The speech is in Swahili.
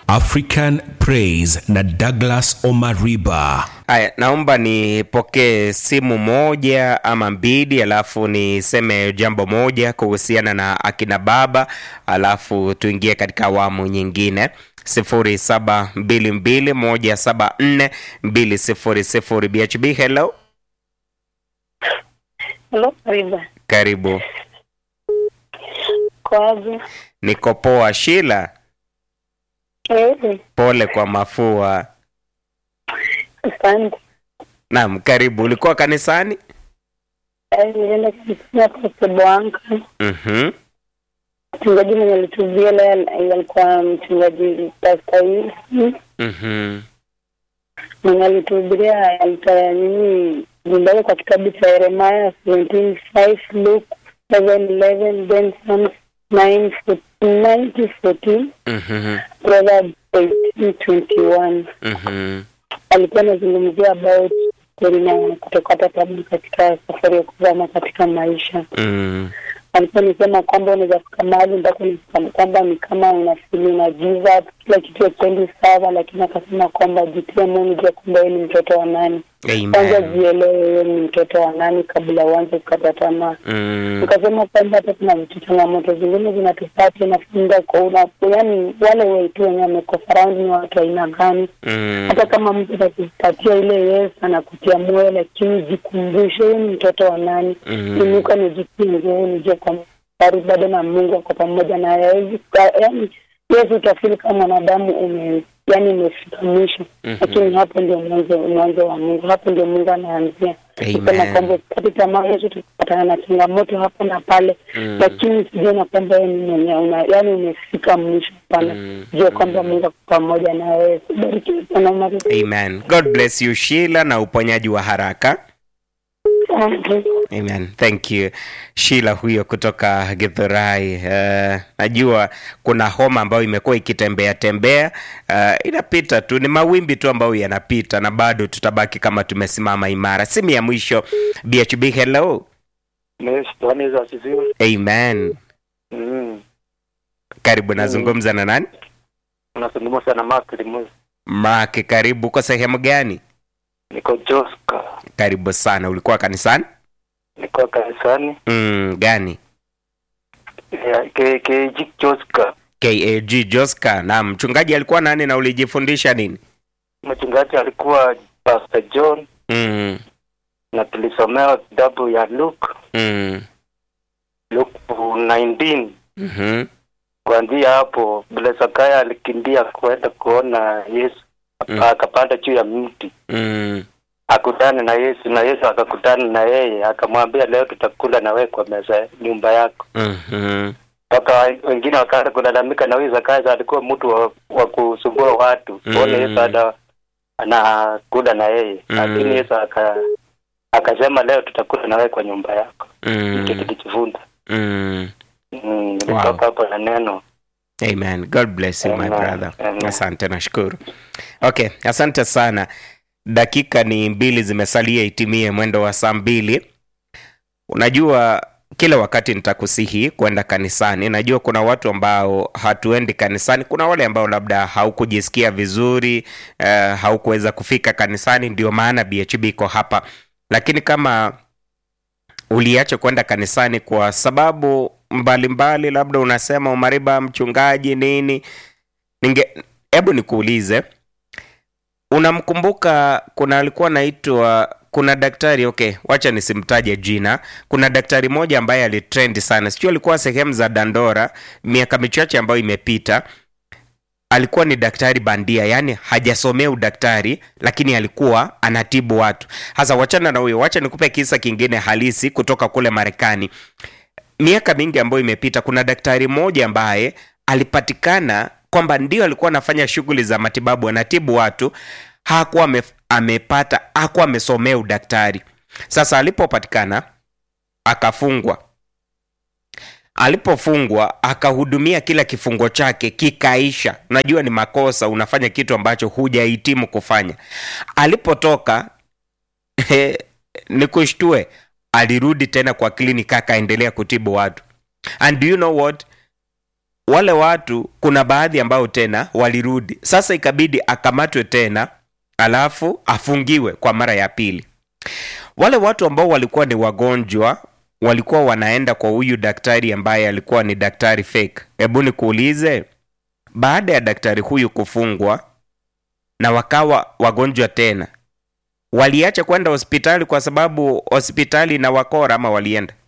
African Praise na Douglas Omariba. Haya, naomba nipokee simu moja ama mbili, alafu niseme jambo moja kuhusiana na akina baba, alafu tuingie katika awamu nyingine. sifuri saba mbili mbili moja saba nne mbili sifuri sifuri. BHB, hello, Halo, Riba. karibu. Kwaje? Niko poa. Shila, Eh, pole kwa mafua. asante. Naam, karibu. Ulikuwa kanisani? Eh, nilienda kanisani hapo Seboanka. Mhm, Mchungaji mwenye alitubia leo alikuwa mchungaji Pastor Wilson. mhm, Mwenye alituhubiria alitoa nini nyumbani kwa kitabu cha Yeremia 17:5 Luke 7:11 then Psalms 9:14 mhm, Proverbs 18:21 mhm, alikuwa anazungumzia about kweli na kutokata tamaa katika safari ya kuzama katika maisha. mhm, Alikuwa nisema kwamba unaweza fika mahali mpaka unasema kwamba ni kama unafili una give up, kila kitu hakendi sawa, lakini akasema kwamba jitie moyo, jua kwamba wewe ni mtoto wa nani. Kwanza amen. jielewe wewe ni mtoto wa nani kabla uanze kukata tamaa. Mm, Ukasema kwamba hata kuna vitu changamoto zingine zinatupata nafunga kwa una yani, wale wetu wenye wamekosa round ni watu aina gani? mm, hata kama mtu atakupatia ile yes anakutia moyo, lakini jikumbushe wewe ni mtoto wa nani. mm, Inuka nijitie nguvu, nijue kwamba bado bado na Mungu ako pamoja na hawezi yani, Yesu utafili kama mwanadamu ume yani umefika mwisho, Mhm. lakini hapo ndio mwanzo mwanzo wa Mungu, hapo ndio Mungu anaanzia kusema Amen. kwamba usikate tamaa. Yesu tukipatana na changamoto hapa na pale, Mm. lakini sijue na kwamba wewe ni mwenye una yani umefika mwisho pana, Mm. jua kwamba Mungu ako pamoja na wewe. Barikiwe sana Maria. Amen. God bless you Sheila na uponyaji wa haraka. Asante. Amen. Thank you. Sheila huyo kutoka Githurai. Uh, najua kuna homa ambayo imekuwa ikitembea tembea. Uh, inapita tu, ni mawimbi tu ambayo yanapita na bado tutabaki kama tumesimama imara. Simu ya mwisho BHB hello. Yes, Bwana Yesu asifiwe. Amen. Mm. Karibu nazungumza na nani? Unazungumza na Mark Limuzi. Mark, karibu. Uko sehemu gani? Niko Joska. Karibu sana. Ulikuwa kanisani? Niko kanisani. Mm, gani? Ya, ke ke Jik Joska. KAG Joska. Na mchungaji alikuwa nani na ulijifundisha nini? Mchungaji alikuwa Pastor John Mm, na tulisomewa kitabu ya Luke, mm, Luke 19. mhm, Kuanzia hapo vile Zakayo alikimbia kwenda kuona Yesu, Mm. akapanda juu ya mti mm, akutane na Yesu na Yesu akakutana na yeye akamwambia, leo tutakula na wewe kwa meza ya nyumba yako. mhm, mpaka wengine wakaanza kulalamika na huyu Zakayo alikuwa mtu wa, wa kusumbua watu Mm. kuona Yesu ana anakula na yeye Mm. lakini Yesu aka akasema leo tutakula na wewe kwa nyumba yako hicho mm, tulijifunza mm. Mm, nilitoka Wow. hapo na neno Amen. God bless you my Amen. brother. Amen. Asante, nashukuru. Okay, asante sana. Dakika ni mbili zimesalia itimie mwendo wa saa mbili. Unajua kila wakati nitakusihi kwenda kanisani. Najua kuna watu ambao hatuendi kanisani. Kuna wale ambao labda haukujisikia vizuri, uh, haukuweza kufika kanisani, ndio maana BHB iko hapa. Lakini kama uliacha kwenda kanisani kwa sababu mbalimbali mbali, labda unasema umariba mchungaji nini, ninge hebu nikuulize, unamkumbuka kuna alikuwa naitwa kuna daktari okay, wacha nisimtaje jina. Kuna daktari mmoja ambaye alitrend sana, sijui alikuwa sehemu za Dandora miaka michache ambayo imepita. Alikuwa ni daktari bandia, yani hajasomea udaktari, lakini alikuwa anatibu watu. Hasa wachana na huyo, wacha nikupe kisa kingine halisi kutoka kule Marekani. Miaka mingi ambayo imepita, kuna daktari mmoja ambaye alipatikana kwamba ndio alikuwa anafanya shughuli za matibabu, anatibu watu, hakuwa ame, amepata hakuwa amesomea udaktari. Sasa alipopatikana akafungwa. Alipofungwa akahudumia kila kifungo chake kikaisha. Unajua ni makosa, unafanya kitu ambacho hujahitimu kufanya. Alipotoka ni kushtue, alirudi tena kwa kliniki akaendelea kutibu watu. And do you know what? wale watu kuna baadhi ambao tena walirudi sasa ikabidi akamatwe tena alafu afungiwe kwa mara ya pili wale watu ambao walikuwa ni wagonjwa walikuwa wanaenda kwa huyu daktari ambaye alikuwa ni daktari fake hebu nikuulize baada ya daktari huyu kufungwa na wakawa wagonjwa tena waliacha kwenda hospitali kwa sababu hospitali na wakora ama walienda